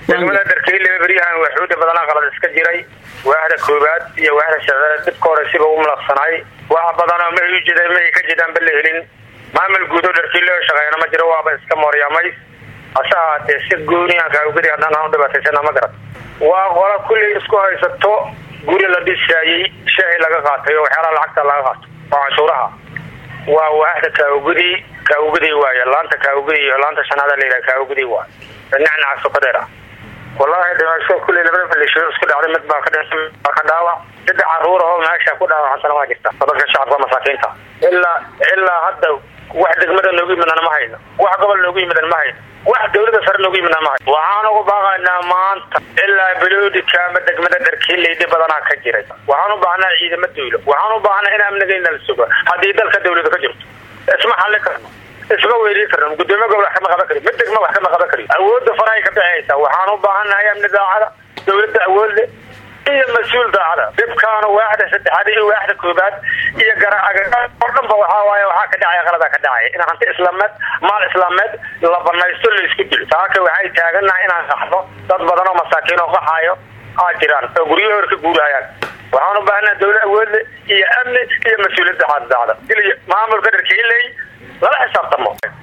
degmada dharkeyle beryahan waxuuda badanaa qalad iska jiray waahda koobaad iyo waahda shacbeed dhibka hore siba u malaqsanay wax badanoo ma u jida ma ka jidaan ba la helin maamul guud oo dharkeyle oo shaqeeyana ma jiro waaba iska mooryamay hase ahaatee si gooniyan kaawgadi haddaan aan u dhibaataysana ma garan waa qola kulley isku haysato guri la dhisaayey shaahi laga qaatay oo waxyaalaha lacagta laga qaato oo canshuuraha waa waahda kaawgudi kaawgudi waaye laanta kaawgudi iyo laanta shanaada layidhaha kaawgudi waaye nacnaca sokadeer ah wallaahi dhimasho kulley labada falisho isku dhacday mid baa ka dhinsan baa ka dhaawac saddex caruur oo meesha ku dhaawacantana waa jirta oo dadka shacabka masaakiinta ilaa ilaa hadda wax degmada noogu yimidana ma hayno wax gobol noogu yimidan ma hayno wax dawlada sare noogu yimidana ma hayno waxaan ugu baaqaynaa maanta ilaa beloodika ama degmada dharkiilaydi badanaa ka jiray waxaan u baahnaa ciidamo dawlo waxaan u baahnaa in amnigayna la sugo haddii dalka dawlada ka jirto isma xallin karno isma weydii karno gudoomiye gobol wax kama qaban kari mid degma wax kama qaban kari awoodda farahay ka bixaysa waxaan u baahannahay amni daacada dawladda awoodle iyo mas-uul daacada dhibkaana waaxda saddexaad iyo waaxda koobaad iyo garaacaga oo dhan ba waxaa waaye waxaa ka dhacaya qaladaa ka dhacaya in hanti islaameed maal islaameed la banaysto la isku dilo taaka waxay taagannahay inaan qaxno dad badan oo masaakiin oo qaxaayo aa jiraan oo guryaha hor ka guurayaan waxaan u baahannaha dawla awoodle iyo amni iyo mas-uuliyadda daacada daacada maamulka dharkiiley lala xisaabtamo